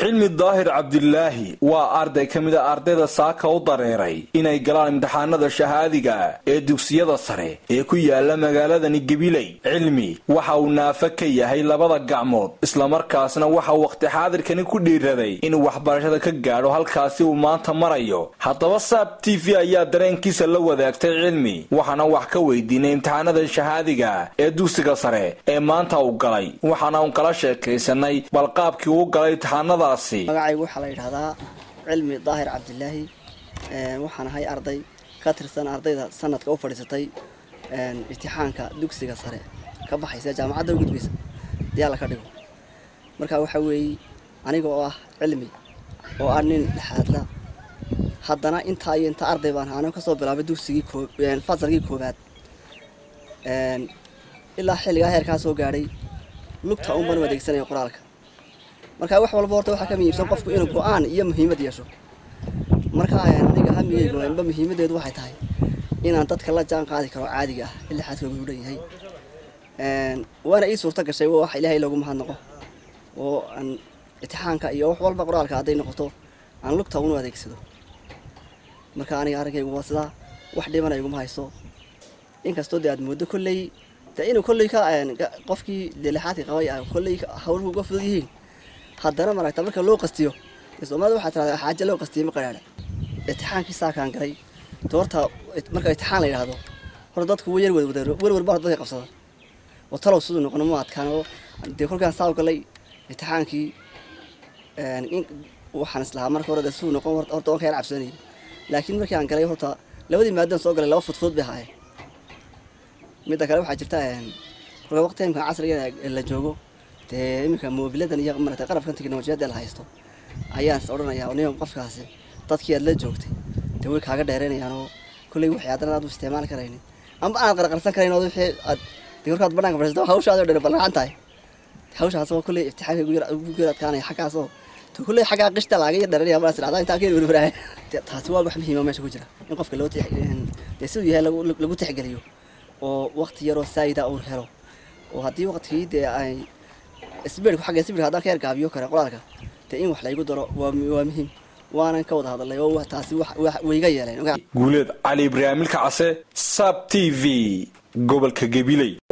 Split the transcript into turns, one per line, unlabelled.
cilmi daahir cabdilaahi waa arday ka mid a ardayda saaka u dareeray inay galaan imtixaanada shahaadiga ee dugsiyada sare ee ku yaala magaaladani gabiley cilmi waxa uu naafo ka yahay labada gacmood islamarkaasna waxa waqti xaadirkani ku dhiiraday inuu waxbarashada ka gaadho halkaasi uu maanta marayo haddaba saab t v ayaa dareenkiisa la wadaagtay cilmi waxaana wax ka weydiinay imtixaanada shahaadiga ee dugsiga sare ee maanta uu galay waxaana uun kala sheekaysanay balqaabkii uu galay imtixaanada
magacaygu waxaa la yidhahdaa cilmi daahir cabdilaahi waxaan ahay arday ka tirsan ardayda sanadka u fadhiisatay imtixaanka dugsiga sare ka baxaysa jaamacadda u gudbaysa diyaala ka dhigo marka waxaa weeye aniga oo ah cilmi oo ah nin dhexaadla haddana intaa iyo intaa arday baan ahaano kasoo bilaabay dugsigii fasalkii koobaad ilaa xilligaa heerkaa soo gaadhay lugta un baan u adeegsanaya qoraalka marka wax walba horta waxaa ka muhiimsan qofku inuu go-aan iyo muhiimad yeesho marka aniga hamigeygu inba muhiimadeedu waxay tahay inaan dadka la jaan qaadi karo caadiga ah ilaa xadkooga u dhan yahay waana ii suurto gashay wax ilaahay loogu mahadnaqo oo aan imtixaanka iyo wax walba qoraalka hadday noqoto aan lugta unu adeegsado marka aniga arrinkaygu waa sidaa wax dhibana iguma hayso inkastoo dee aad mooddo kolley dee inuu kolley ka qofkii delexaadka qabay kolley hawluhu uga fudud yihiin haddana maragta marka loo qastiyo soomaalida waxaa tirahdaa xaaje loo qastiyo ma qaraadha imtixaankii saakaan galay doorta marka imtixaan la yidhaahdo hor dadku wa yar wadwadaaro werwer baa dadka qabsada oo talow siduu noqono ma adkaan oo dee kolkaan saa galay imtixaankii waxaan islahaa marka hore dee siduu noqon horta waan ka yar cabsanayay laakiin markii aan galay horta labadii maadaan soo galay laba fudfud bay ahaayeen midda kale waxaa jirta kolka waqti imka casriga la joogo dee iminka moobiladan iyo marata qarabkan teknolojiyadda la haysto ayaan is odhanayaa nin qofkaasi dadkii aad la joogtay dee way kaaga dheereynayaan oo kolley waxay haddana aad u isticmaali karaynin amba aad qarqarsan karayn oo wixii aad dee korkaad banaanka fadhiisato hawshaadi o dhan ballaan tahay hawshaas oo kolley imtixaanka ugu yar adkaanaya xaggaas oo to kolley xaggaa qishta laaga yar dheeranaya malas dhacdaa intaa ka yar werweraaya taasi waa wax muhiima meesha ku jira in qofka loo dee siduu yahay lagu tixgeliyo oo waqti yaroo saayida uu helo oo haddii waqtigii dee ay sbirku xagga sbirka haddaan ka yar gaabiyo kare qoraalka dee in wax laygu daro waa waa muhiim waanan ka wada hadalnay oo taasi wayga yeeleen
guuleed cali ibraahimilka case sab t v gobolka gabiley